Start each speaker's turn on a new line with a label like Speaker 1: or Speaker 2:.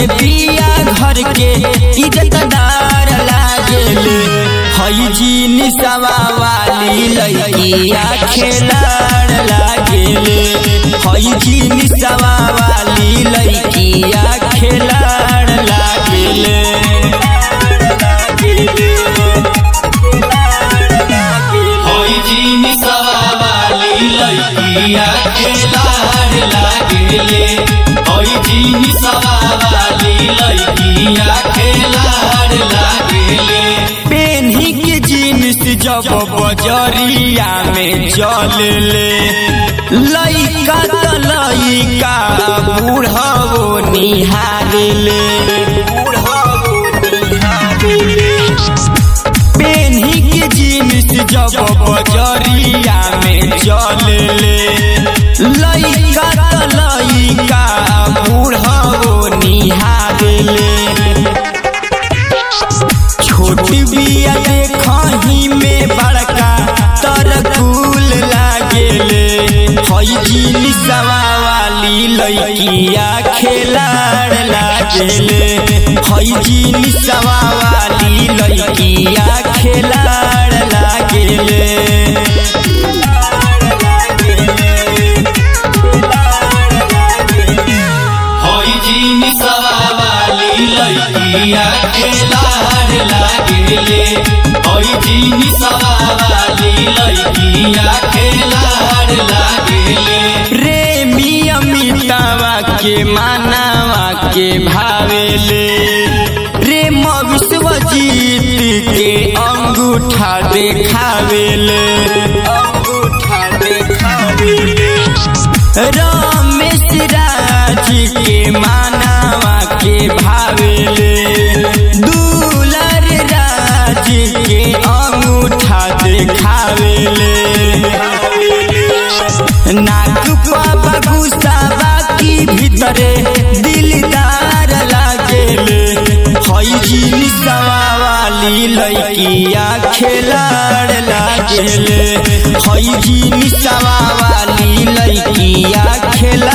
Speaker 1: बिया घर के इज्जतदार लागेले हई जी निसवा वाली लइकिया खेलाड़ लागेले हई जी निसवा वाली लइकिया खेलाड़ लागेले
Speaker 2: होई जीनी सवाली लइकिया खेलाड़ लागेले होई जीनी सवाली लइकिया खेलाड़ लागेले
Speaker 1: पेन्ही के जीन्स जब बजरिया में चलले लइका त लइका बूढ़ो निहारले पेन्ही के जीन्स जब बजरिया में चलले लइका त लइका बूढ़ो निहारले छोट बिया देखही में बड़का तरकुल लागेले हई जीनी सवा वाली लइकिया खेलाड़ लागेले हई जीनी सवा वाली लइकिया खेलाड़ लागेले
Speaker 2: होई जीनी सवाली लइकिया खेलाड़ लागेले होई जीनी सवाली लइकिया खेलाड़ लागेले
Speaker 1: रे मियमितावा के मानावा के भावेले रे विश्वजीत के अंगूठा देखावेले अंगूठा देखावेले रमेश राज के मानावा के भावेले दुलर राज के अंगूठा देखावेले नाक पापा गुस्सावा की भीतरे दिलदार लागेले हई जीनी सवा वाली लइकिया खेलाड़ लागेले हई जीनी सवा वाली लइकिया खेला